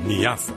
Niassa.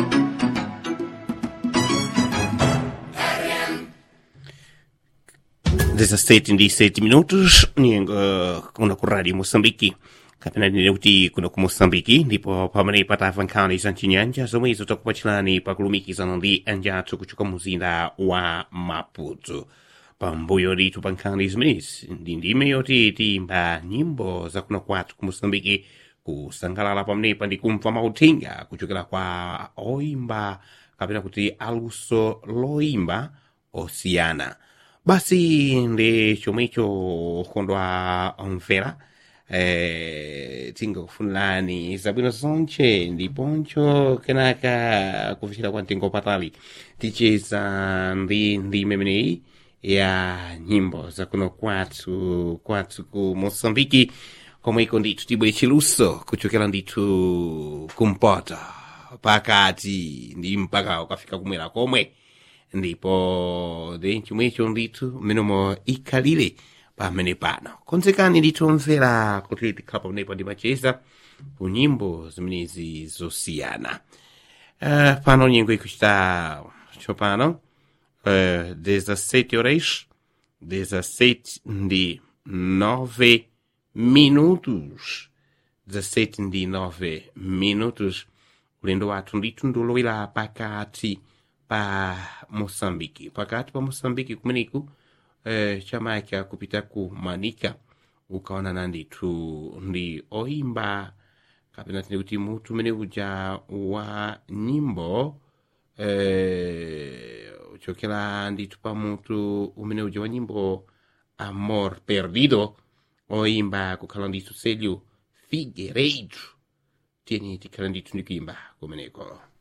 dezasete ndi sete minutos nyengo kuno ku radio moçambique kapena ndine kuti kuno ku moçambique ndipo pamene patava nkhani za mchinyanja zomwe izo takupatchirani pakulumikizana ndi anjathu kuchoka muzinda wa maputo pambuyo ndithu pa nkhani zimenezi ndi ndime yoti tiyimba nyimbo za kuno kwathu ku moçambique kusangalala pamenepa ndi kumva mauthenga kuchokera kwa oyimba kapena kuti aluso loyimba osiyana basi ndi chomwecho kondwa omvera eh, tingakufunirani zabwino zonche ndiponcho kenaka kufikira kwa mtengo patali ticheza ndi ndime imeneyi ya nyimbo za kuno kwathu kwathu ku moçambiki komweko ndithu tibwe chiluso kuchokera ndithu kumpota pakati ndi mpaka ukafika kumwera komwe ndipo ndi chomwecho ndithu mmenemo ikhalire pamene pano konzekani ndithu omvera kuti tikhala pamenepo ndi macheza ku nyimbo zimenezi zosiyana uh, pano nyengo ikuchita tsopano uh, 17 horas 17 ndi 9 minutos 17 ndi 9 minutos ulendo wathu ndithu ndulowera pakati pa moçambique pakati pa moçambique kumeneku eh, chamaka kupita ku manika ukaonana ndithu ndi oyimba kapena tine kuti mutu umene uja wa nyimbo eh, uchokera ndithu pa mutu umene uja wa nyimbo amor perdido oyimba kukhala ndithu selho figueiredo tiyeni tikhala ndithu ndikuimba kumeneko